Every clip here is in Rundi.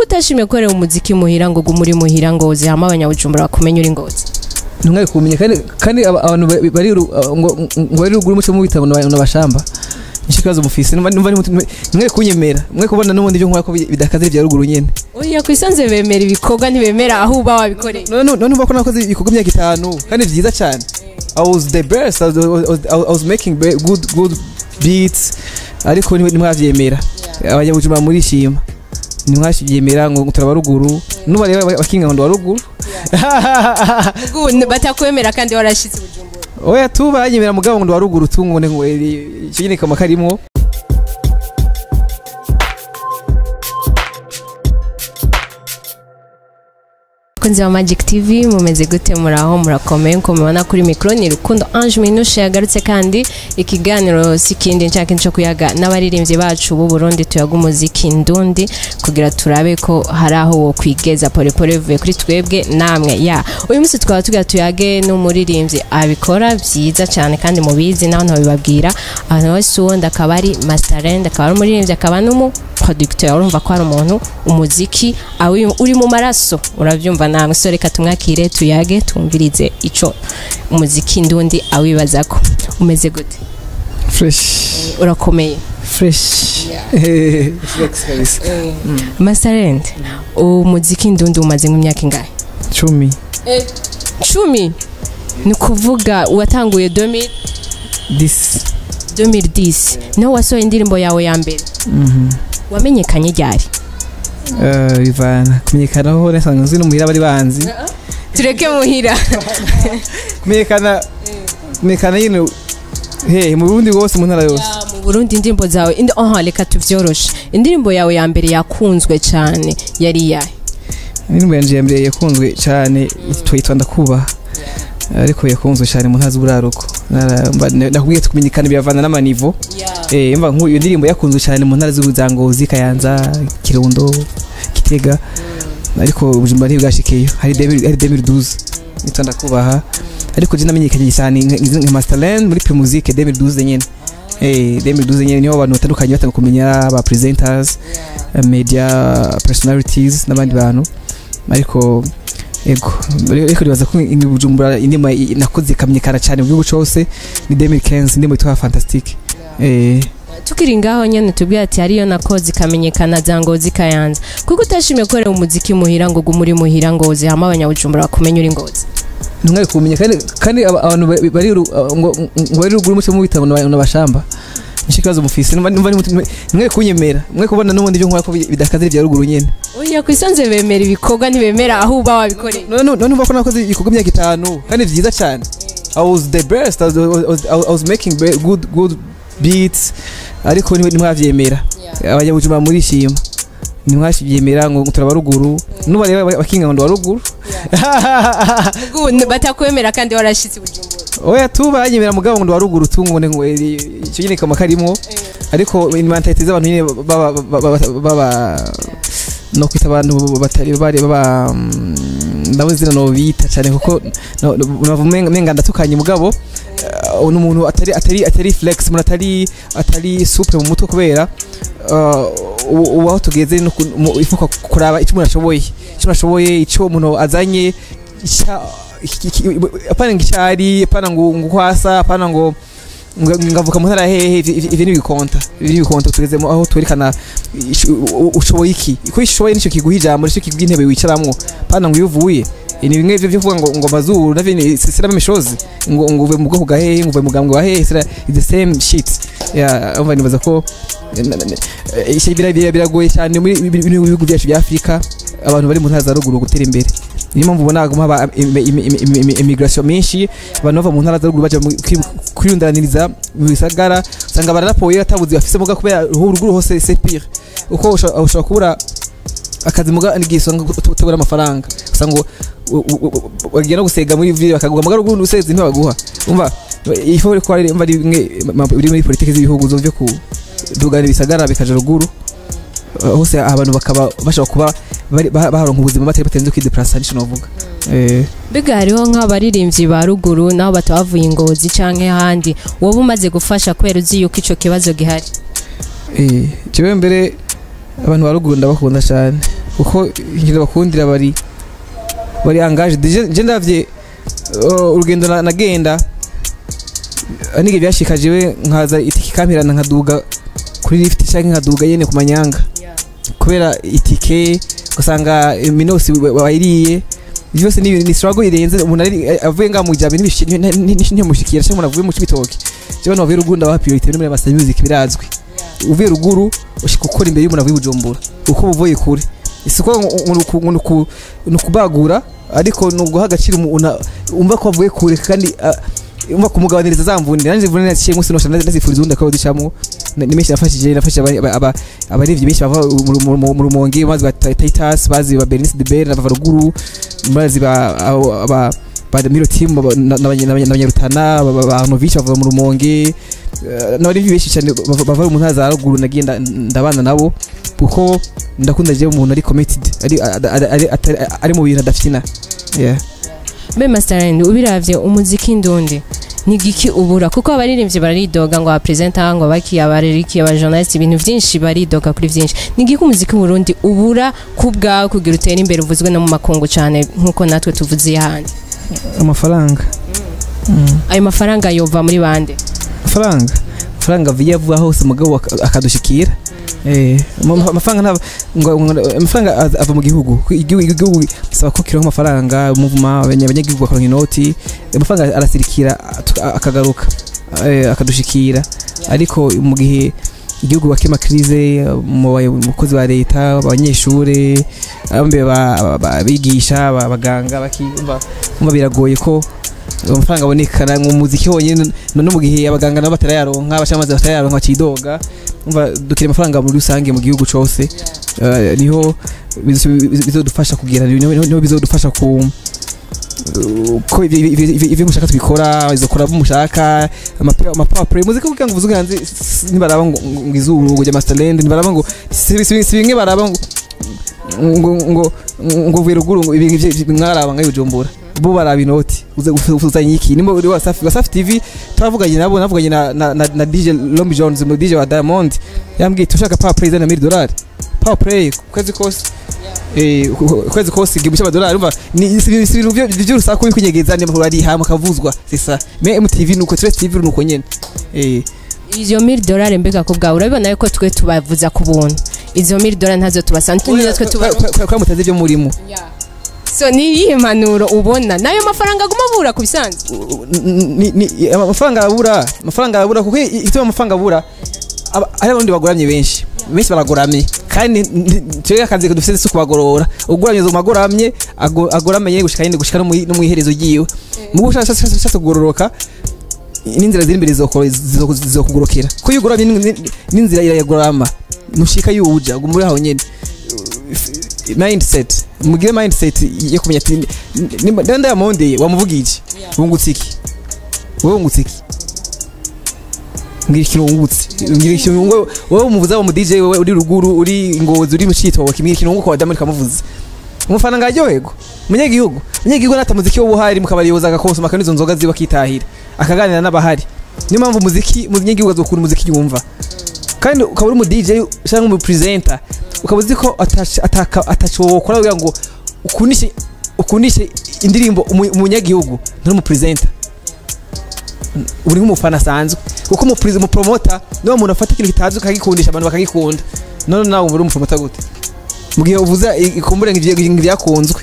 utashimye gukorera umuziki muhira ngo gume uri muhira ngo zihama abanyabujumbura bakumenye uri ngozi ntumwe kumenya kandi kandi aba- abantu ba- bari ru- ngo ngo bari ruguru muco mu bitabo n'abashamba nicyo kibazo mufise numva numva nimwe kunyemera mwe kubona n'ubundi byo nkora ko bi- bidakaze bya ruguru nyene oya ku isanze bemera ibikorwa ntibemera aho uba wabikoreye none none ubwo ko nakoze ibikorwa imyaka itanu kandi byiza cyane I was the best I was, I was, I was making be- good good beats ariko nimwe nimwavyemera abanyabujumbura murishima nimwavyemera ngo turaba ruguru nuba rero bakinga ngo ndwa ruguru Ubu batakwemera kandi warashitse ubujumbura oya tu banyemera mugabo ngo ndwa ruguru tu ngo ngo icyo nyine kama karimwo Kunzi wa Magic TV mumeze gute muraho murakomeye nko mubona kuri mikro ni Rukundo Ange Minushe yagarutse kandi ikiganiro sikindi nshaka cyo kuyaga n'abaririmbyi bacu b'u Burundi tuyaga umuziki ndundi kugira turabe ko hari aho wo kwigeza pole pole vuye kuri twebwe namwe ya uyu munsi twaba tugira tuyage n'umuririmbyi abikora byiza cyane kandi mubizi naho ntabibabwira ahantu hose uwundi akaba ari Masterend akaba ari umuririmbyi akaba n'umu producteur urumva ko hari umuntu umuziki awi uri mu maraso urabyumva namwe so reka tumwakire tuyage twumvirize ico umuziki ndundi awibazako umeze gute fresh urakomeye fresh flex kabisa Masterend umuziki ndundi umaze nk'imyaka ingahe cumi cumi ni ukuvuga watanguye 2000 this 2010 niho wasohoye indirimbo yawe ya mbere wamenyekanye ryari Eh, bivana kumenyekanaho nasanzwe nzi n'umuhira bari banzi tureke muhira kumenyekana kumenyekana nyine he mu Burundi bwose mu ntara yose mu Burundi indirimbo zawe indi aha reka tuvyoroshe indirimbo yawe ya mbere yakunzwe cyane yari iyahe indirimbo yanje ya mbere yakunzwe cyane twitwa ndakubaha ariko yakunzwe cyane mu ntara z'uburaruko Nara- mba- nakubwiye kumenyekana biravana n'amanivo eh mva nk'uyu iyo ndirimbo yakunzwe cyane mu ntara z'ubuzangozi kayanza kirundo gitega ariko ubujumba ntibwashikeyo hari 2000 hari 2012 nitwa ndakubaha ariko je namenyekanye cyane nka- nka Masterland muri Pre Musique 2012 nyene eh 2012 nyene niho abantu batandukanye batanga kumenya aba presenters eh, media personalities n'abandi bantu ariko ego ariko nibaza ko i Bujumbura indima i- nakoze ikamenyekana cyane mu gihugu cyose ni 2015 indimo yitwa Fantastic eh tukiri ngaho nyene tubwira ati hariyo nakoze ikamenyekana za ngozi kayanza kuko utashimye gukorera umuziki muhira ngo gume uri muhira ngo zihama abanyabujumbura bakumenye uri ngozi ntumwe kumenya kandi kandi aba- abantu ba- bari ru- ngo ngo bari ruguru muco mu bitabo n'abashamba nicyo kibazo mufise numva numva nimwe kunyemera mwe kubona n'ubundi byo nkora ko bi- bidakaze bya ruguru nyene oya ku isanze bemera ibikorwa ntibemera aho uba wabikoreye none none ubwo ko nakoze ibikorwa imyaka itanu kandi byiza cyane I was the best I was, I was, I was making be- good good beats ariko nimwe nimwavyemera abanyabujumbura murishima nimwavyemera ngo turaba ruguru nuba rero bakinga ngo ndwa ruguru Ubu batakwemera kandi warashitse ubujumbura oya tu banyemera mugabo ngo ndwa ruguru tu ngo ngo icyo nyine kama karimwo ariko mentalite z'abantu nyine baba baba baba no kwita abantu batari bari baba mm, ndabo zina no bita cyane kuko no- no- bava umenga umenga ndatukanye mugabo uh, ni umuntu atari atari atari flex umuntu atari atari souple mu mutwe kubera uh, ubu ubu aho tugeze no ku- mu- ifuka kuraba icyo umuntu ashoboye icyo umuntu ashoboye icyo umuntu azanye icya- iki- iki- apana ngo icyari apana ngo ngo kwasa apana ngo ngo- ngavuka mu ntara hehe ivi- ivi- ivi ni ibikonta ivi ni ibikonta tugezemo aho twerekana ish- u- u- ushoboye iki ko ishoboye nicyo kiguha ijambo nicyo kiguha intebe wicaramwo apana ngo iyo uvuye ni bimwe byo byo kuvuga ngo ngo mazuru navyo ni sira mishozi ngo ngo uve mu bwoko bwa hehe ngo uve mu gambwe wa hehe sira is the same shit ya umva nibaza ko na- na- na- eh, ishe bira- bira- biragoye cyane muri bino bihugu byacu bya Afrika abantu bari mu ntara za ruguru gutera imbere niyo mpamvu ubona haguma haba imi- imi- imi- imi- imi- immigration menshi abantu bava mu ntara za ruguru baja mu- kwi- kwiyundaniriza mu bisagara usanga bararapoye atabuzi bafise muga kubera uruhu ruguru hose c'est pire uko usha- ushobora kubura akazi muga n'igisonga utubura amafaranga usanga ngo u- u- u- bagiye no gusega muri ville bakaguha muga ruguru useze ntibaguha umva ifo ko ari mba rimwe biri muri politiki z'ibihugu zo byo kudugana ibisagara bikaja ruguru Uh, hose abantu bakaba bashobora kuba bari- ba- baharonka ubuzima batari batenze kwideplasa nico novuga eh mbega hariho nk'abaririmbyi ba ruguru naho batabavuye ingozi canke ahandi wowe umaze gufasha kubera uzi yuko ico kibazo gihari Eh, jewe mbere abantu ba ruguru ndabakunda cyane kuko ikintu bakundira bari bari angaje je ndavye uh, urugendo na- nagenda nige byashikaje we nkaza itiki kampirana nkaduga kuri lift cyangwa nkaduga yene ku manyanga kubera itike ugasanga minosi bayiriye byose ni ni struggle irenze umuntu ari avuye nga mu jambo ntimushikira cyangwa umuntu avuye mu cibitoke jewe no bavuye ruguru ndabaha priority muri basa music birazwi uvuye ruguru ushika ukora imbere y'umuntu avuye bujumbura uko uvuye kure isiko ni ukubagura ariko ni uguha agaciro umuntu umva ko avuye kure kandi ah, umva kumugabaniriza za mvune nanjye mvune naciye munsi nosha nazifuriza undi akaba ducamo ni menshi nafashije nafashije aba- aba- aba- abarivyi benshi bava mu- mu- mu- mu rumonge bazi ba Titus bazi ba Bernice de Bere bava ruguru bazi ba abo- aba ba Miro team aba- na- n'abanya- n'abanya- n'abanyarutana ba- ba ba Arnovich bava mu rumonge eh, n'abarivyi benshi cyane bava bava mu ntara za ruguru nagiye nda- ndabana nabo kuko ndakunda je umuntu ari committed ari ari- ari- atari- ari mu bintu adafina yeah mbe masterland ubiravye umuziki ndundi ni giki ubura kuko abaririmbyi baridoga ngo abapresenta ngo baki abareriki abajournalist ibintu vyinshi baridoga kuri vyinshi ni giki umuziki mu Burundi ubura ku bwawe kugira utere imbere uvuzwe no mu makungu cyane nkuko natwe tuvuze ahandi amafaranga Mm. ayo mafaranga yova muri bande amafaranga amafaranga avuye avuga hose umugabo ak- akadushikira eh ama- amafaranga nta ngo ngo- amafaranga az- ava mu gihugu Ku- igihugu igihugu bisaba ko kironka amafaranga muvuma abanya- abanyagihugu bakaronka inoti amafaranga arasirikira atu- akagaruka eh, akadushikira ariko mu gihe igihugu bakema krize mu bayo- mu bakozi ba leta abanyeshure abambe ba- ba- abigisha aba- abaganga bakiyumva umva biragoye ko amafaranga abonekana mu muziki honyine no no mu gihe abaganga nabo batarayaronka abashamaze batarayaronka bacidoga umva dukira amafaranga muri rusange mu gihugu cose Eh, niho bizo- bizodufasha kugira niho niho bizodufasha ku ko ivyo- ivyo ivyo- ivyo mushaka tubikora izokora abo mushaka amapower muzika kugira ngo uvuze hanze s- nibaraba ngo ngo izuru ngo jya masterland nibaraba ngo si si- si bimwe baraba ngo ngo ngo ngo vuye ruguru ngo ibintu ivyo mwaraba ngayo bujumbura bo baraba inoti uze gufuzanya iki nimba uri wasafi wasafi tv turavuganye nabo navuganye na na, na, na DJ Lombi Jones mu DJ wa Diamond yambwiye tushaka power play zana 1000 dolari power play ku kwezi kose eh ku- ku- kwezi kose igihumbi cy'amadolari umva ni si si ibintu byo by'urusaku bikunyegeza ni ari hama kavuzwa sisa me MTV nuko Trace TV nuko nyene eh izo 1000 dolari mbega ku bwawe urabibona yuko twe tubavuza ku buntu izo 1000 dolari ntazo tubasanta nizo twe tuba kwa mutazi byo murimo so ni iyihe mpanuro ubona nayo mafaranga aguma abura ku bisanzwe ni- ni- amafaranga arabura amafaranga arabura kuko ituma amafaranga abura aba- hari abarundi bagoramye benshi benshi baragoramye kandi twebwe akazi dufite si kubagorora ugoramye zo magoramye ago- agoramye nyine gushika nyine gushika no mu- no mu iherezo ryiwe mu gushaka ushatse kugororoka n'inzira ziri imbere zizoko- zizo- zizokugorokera ko iyo ugoramye ni- ni- n'inzira irayagorama nushika yuja uguma uri aho nyene mindset mugire mindset yo kumenya ati nimba ndayamondeye wamuvugije wungutse iki wowe wungutse iki ngira ikintu wungutse ngira ikintu wungu wowe umuvuza wa mu DJ wewe uri ruguru uri ngozi uri mu citoke mbwira ikintu wunguka wadamu rikamuvuza umufana ngaryoherwa umunyagihugu umunyagihugu nata muziki w'ubuhari mukabari yoza agakonsoma akanywa izo nzoga ziba akitahira akaganira n'abahari niyo mpamvu muziki umunyagihugu azokunda umuziki yumva kandi ukaba uri umu DJ cyangwa umu presenter ukaba uzi ko atac- ataka- ataco wokora kugira ngo ukunishe ukunishe indirimbo umu- umunyagihugu nturi umu presenter uri nk'umufana asanzwe kuko umu pres- umu promoter niwo muntu afata ikintu kitazwi akagikundisha abantu bakagikunda none nawe uba uri umupromoter gute mu gihe uvuza i- ikumbure ngo ivyo- ngo ibyakunzwe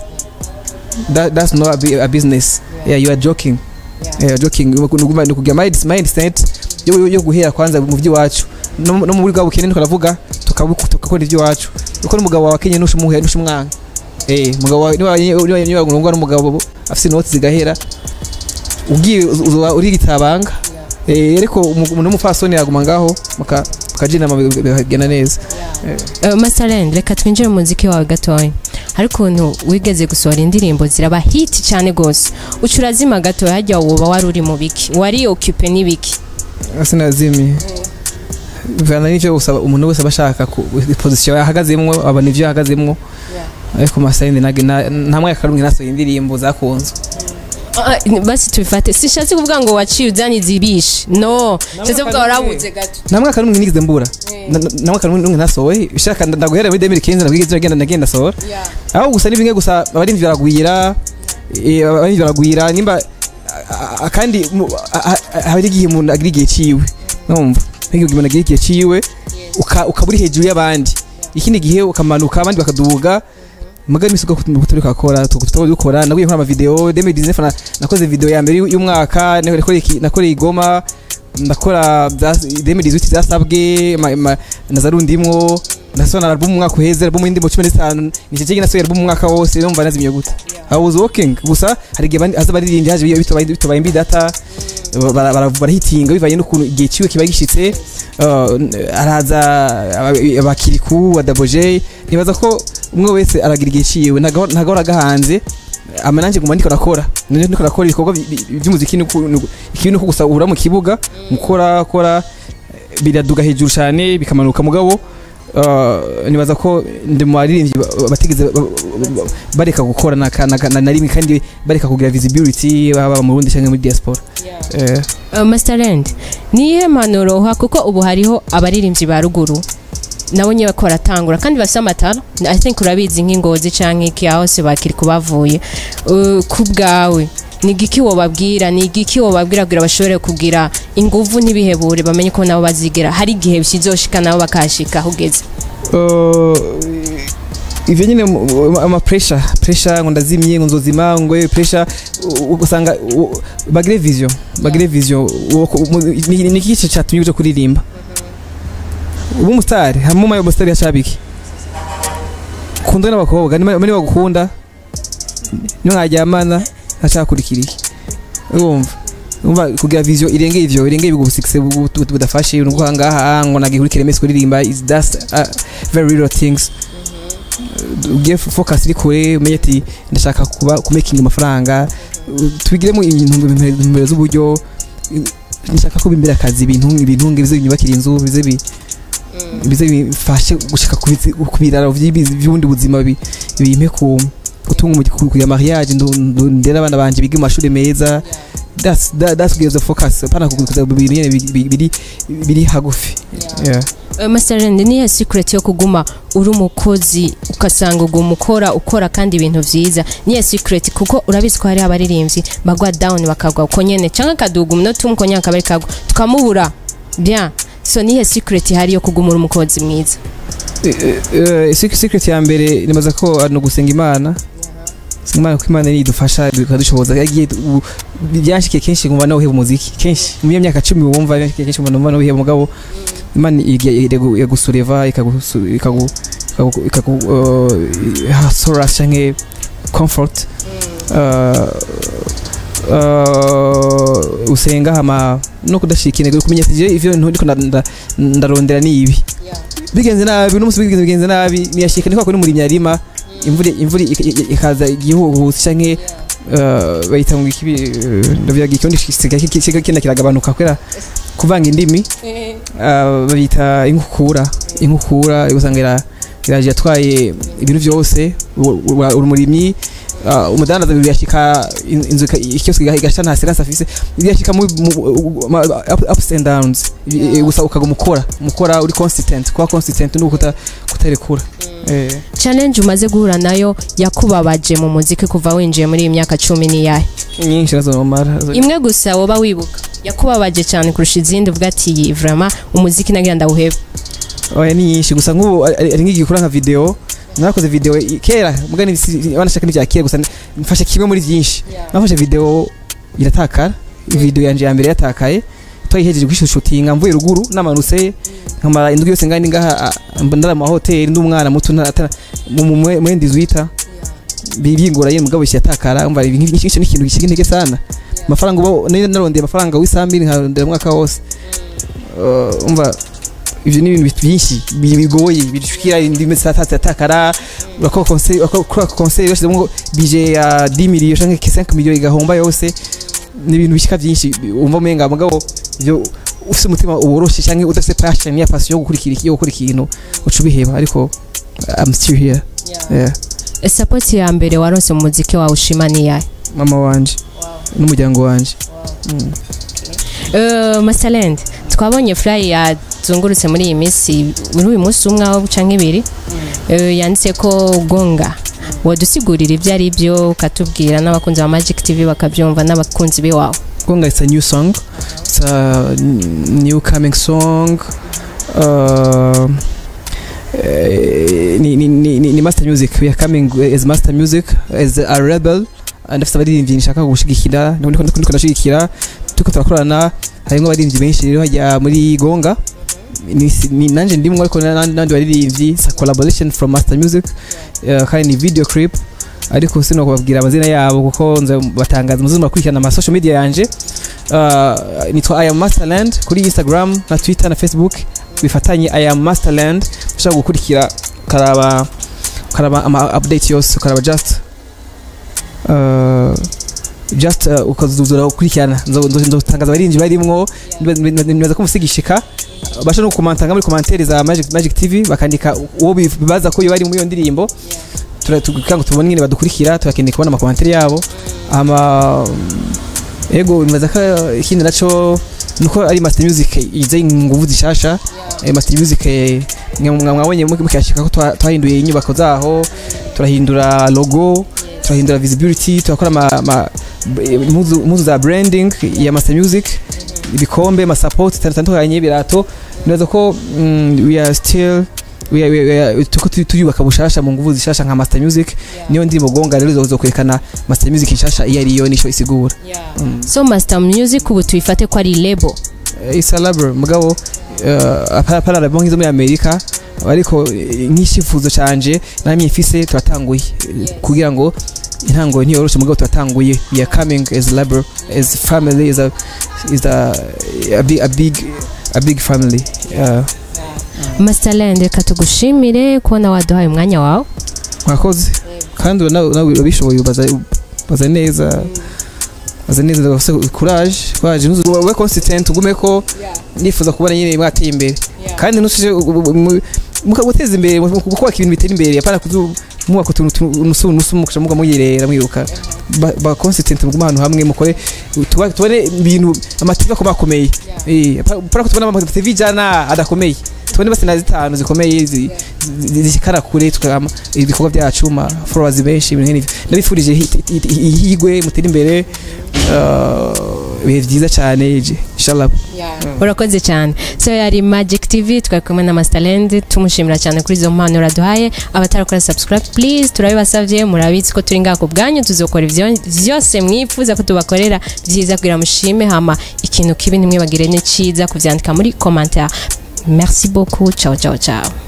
That- that's not a, bu- a business yeah you are joking yeah, you are joking ni ukugira- ni ukugira mind- mindset yo yo- yo guhera kwanza mu by'iwacu no no muri bwa bukene tukaravuga tukabuku- tugakora iby'iwacu kuko n'umugabo wawe akenye nushimuhe nushimwanga eh mugabo wawe niba niba niba ngurungwa n'umugabo afite inoti zigahera ugiye uz- uzoba uri gitabanga eh ariko umu- umuntu w'umupfasoni yaguma ngaho muka mukajina bikagenda neza Uh, masterland reka twinjire mu muziki wawe gatoya hari ukuntu wigeze gusohora indirimbo ziraba hiti cyane gose uca urazima gatoya hajya woba wari uri mu biki wari occupé n'ibiki sinazimi bivana n'ivyo usaba umuntu wese aba ashaka ku position yahagazemwo abona ivyo yahagazemwo ariko masayindi nage na- nta mwaka rumwe nasohoye indirimbo zakunzwe Ah, basi tubifate sishatse kuvuga ngo waciye uzanye izibishe no nshatse kuvuga warabuze gato nta mwaka n'umwe nigeze mbura Na- na- nta mwaka n'umwe nasohoye ushaka nda- ndaguhera muri 2015 nabwiye ngenda nagenda sohora aho gusa ni bimwe gusa abarinzi baragwira eh, abarinzi baragwira nimba a- a- kandi mu- a- a- hari igihe umuntu agira igihe ciwe numva igihe umuntu agira igihe ciwe uka- ukaba uri hejuru y'abandi ikindi gihe ukamanuka abandi bakaduga muga n'isuka turi kakora tukaba dukora naguye nkora amavideo 2019 na- nakoze video ya mbere y'umwaka nakoreye iki- nakoreye igoma ndakora bya- 2018 byasabwe ma- ma- nazarundimwo ndasona album umwaka uheze album y'indimo 15 nicyo kingi nasohoye album umwaka wose numva nazimye gute I was working gusa hari igihe bandi- haza baririmbye haje bitobaye bitobaye mbi data bara- bara- barahitinga bivanye n'ukuntu igihe ciwe kiba gishitse uh, araza aba- abakiriku adaboje nibaza ko umwe wese aragira igihe ciwe ntago ntago aragahanze ama nanjye nguma ndiko rakora nanje ndiko rakora ibikorwa bi- bi- by'umuziki nuko- nuko- ikibi nuko gusa uhura mu kibuga mukora kora biraduga hejuru cyane bikamanuka mugabo uh, nibaza ko ndi mu baririmbyi ba- ba- batigeze ba- ba- ba- bareka gukora na, na, na, na rimwe kandi bareka kugira visibility baba mu Burundi cyangwa muri diaspora eh, Uh, Masterland ni iyihe mpanuro uha kuko ubu hariho abaririmbyi ba ruguru nabo nyine ko baratangura kandi bafite amatara i think urabizi nk'ingozi canke iki aho se bakiri kubavuye Uh, ku bwawe ni igiki wobabwira ni igiki wobabwira kugira bashobore kugira inguvu ntibihebure bamenye ko nabo bazigera hari igihe bizoshika nabo bakahashika aho ugeze uh, ivyo nyine mu- mu- ama pressure pressure ngo ndazimye ngo nzozima ngo eh, pressure u- ugasanga u- bagire vision bagire vision uwo ku- mu- ni ni iki cyatumye uje kuririmba ubu umusitari hamwe mu musitari yashabiki kundwa n'abakobwa niba niba bagukunda niyo mwaryamana ntacakurikira iki urumva urumva kugira vision irengeye ivyo irengeye ibigo busikise budafashe nuko hangaha ngo nagihurikire mesi kuririmba is that's uh, very little things ugiye focus iri kure umenye ati ndashaka kuba kumaking amafaranga tubigiremo intumbero z'uburyo uh, nshaka ko bimbera akazi ibintu ibintu bize binyubakira inzu bize bi bize bifashe gushika ku bizi- ku biraro vy'ibizi- vy'ubundi buzima bi- bimpe ku gutunga umugi- ku- kugira mariage ndu- ndu- ndera abana banje biga mu mashuri meza that's that, that's gives the focus pana kuguza ibintu nyene biri- biri biri- biri hagufi yeah Uh, Masterland ni iyihe secret yo kuguma uri umukozi ugasanga uguma ukora ukora kandi ibintu vyiza ni iyihe secret kuko urabizi ko hari abaririmbyi bagwa down bakagwa uko nyene canke akaduga umunota umwe uko nyene akaba ari kagwa tukamubura bien so ni iyihe secret ihari yo kuguma uri umukozi mwiza Eh, eh, secret secret ya mbere nibaza ko ari no gusenga imana gusenga imana kuko imana nidufasha bikadushoboza yagiye u- byanshikiye kenshi ngumva nawe uheba umuziki kenshi mu myaka cumi wumva byanshikiye kenshi ngumva nawe uheba mugabo imana yagusureva ikagu ikagu ikagu- ikagu uh, ha solace canke comfort uh, uh, usenga hama no kudashika intego kumenya ati je ivyo ndiko nda- nda- ndarondera ni ibi bigenze nabi uno musi bigenze bigenze nabi niyashika ni kwa kuri muri myarima imvura imvura ik- ik- ikaza igihuhusi canke uh, bayita ngo ikibi uh, ndavyaga ikirundi kisiga kisiga kina kiragabanuka kwera kuvanga indimi uh, babita inkukura inkukura usanga ira iraje yatwaye ibintu byose u- u- uri umurimyi uh, umudandaza biyashika in- inzu ika- ikiyoski igashita nta serasi afise biyashika mu mu- ma- up- ups and downs I- i- gusa ukaguma ukora mukora uri consistent kuba consistent nuko kuta- kutarekura eh challenge umaze guhura nayo yakubabaje mu muziki kuva winjiye muri iyi myaka cumi n'iyahe nyinshi nazo nomara imwe gusa woba wibuka yakubabaje cyane kurusha izindi uvuga ati iyi vraiment umuziki nagira ndawuhebe oya ni nyinshi gusa nk'ubu ari ari nk'igihe ukora nka video narakoze video i- kera mugani banashaka n'ibya kera gusa mfashe kimwe muri byinshi nafashe video iratakara video yanje ya mbere yatakaye twayihejeje kwishutinga mvuye ruguru namanutse nkamara indwi yose ngani ngaha ndara mu hoteli n'umwana muto ntara- mu mu- mu- mwendi zwita bingora yene mugabo yatakara umva ibi nk'iki ni ikintu gishiga intege sana amafaranga uba nari narondeye amafaranga w'isambiri nkarondera umwaka wose Uh, umva ivyo ni ibintu byinshi bi- bigoye bishikira indimi zatatse atakara urakora conseil urakora conseil yose ngo bije ya 10 millions canke 5 millions igahomba yose ni ibintu bishika byinshi umva umenga mugabo ivyo ufite umutima uboroshe canke udafite passion ya passion yo gukurikira iki- yo gukora ikintu uca ubiheba ariko I'm still here yeah. support ya mbere waronse mu muziki wawe ushima ni iyahe mama wanje n'umuryango wanje Uh, masalende twabonye fly yazungurutse muri iyi minsi muri uyu munsi umwe aho guca nk'ibiri uh, yanditse ko gonga wadusigurira ibyo ari byo ukatubwira n'abakunzi ba magic tv bakabyumva n'abakunzi b'iwawe Gonga it's a new song. It's a n- new coming song. Uh, eh, ni, ni, ni, ni, ni master music we are coming as master music as a rebel and afite abaririmbyi nshaka gushigikira ndiko ndiko ndashigikira tuko turakorana harimo abaririmbyi benshi rero hajya muri gonga ni, ni nanje ndimwe ariko n'abandi n'abandi baririmbyi it's a collaboration from master music uh, kandi ni video clip ariko sino kubabwira amazina yabo kuko nze batangaza muzi murakurikirana ama social media yanje uh, nitwa I am Masterland kuri Instagram na Twitter na Facebook bifatanye I am Masterland ushaka gukurikira karaba karaba ama update yose karaba just uh, just uh, ukazuzura ukurikirana Nzo- nzo- nzotangaza abarinzi barimwo nibaza ko musigishika basha no kumantanga muri commentaire za Magic, Magic TV bakandika uwo bibaza ko bari muri iyo ndirimbo tura- tugira ngo tubone nyine badukurikira turakeneye kubona amakomantere yabo ama ego nibaza ko ikindi naco nuko ari master music ize inguvu zishasha eh, master music eh, mwa- mwa- mwabonye mu- mukashika ko twa- twahinduye inyubako zaho turahindura logo turahindura visibility turakora ama, ama impuzu impuzu za branding ya master music ibikombe amasupport atandukanye ibirato nibaza ko mm, we are still we are- we are- tuko tu- tuyubaka bushasha mu nguvu zishasha nka master music niyo ndirimbo gonga rero zo kwerekana master music nshasha iyo ariyo nico isigura Mm. so master music ubu tuyifate ko ari label Eh, isa labor mugabo parara nk'izo muri amerika ariko eh, nk'icyifuzo canje namye mfise turatanguye eh, kugira ngo intango ntiyoroshe mugabo turatanguye we are coming as labor as family is a is a, a big a big a big family uh, masterland reka tugushimire kubona waduhaye umwanya wawe mwakoze kandi nawe nawe urabishoboye ubaza ubaza neza ubaza neza ndagufise courage courage nuzu ube consistent ugume ko nifuza kubona nyine mwateye imbere kandi nusije mukaguteza imbere mu kubaka ibintu bitera imbere apana kuzu mwubaka utuntu tu- nusu nusu mukaca muga muyirera mwiruka ba, ba consistent muguma ahantu hamwe mukore tuba- tubone ibintu amativi akomakomeye eh apana kutubona amativi jana adakomeye tubone basi na zitanu zikomeye zi- zi- zishikara kure tukama ibikorwa byacu ma followers benshi ibintu nk'ibyo ndabifurije hi- hi- hi- ihigwe mutere imbere uh, ibihe byiza cyane inshallah urakoze cyane so yari magic tv twari kumwe na masterland tumushimira cyane kuri izo mpano uraduhaye abatarakora subscribe please turabibasabye murabizi ko turi ngaha ku bwanyu tuzokora ibyo byose mwifuza ko tubakorera byiza kugira mushime hama ikintu kibi ntimwibagire ni cyiza kubyandika muri commentaire merci beaucoup ciao ciao ciao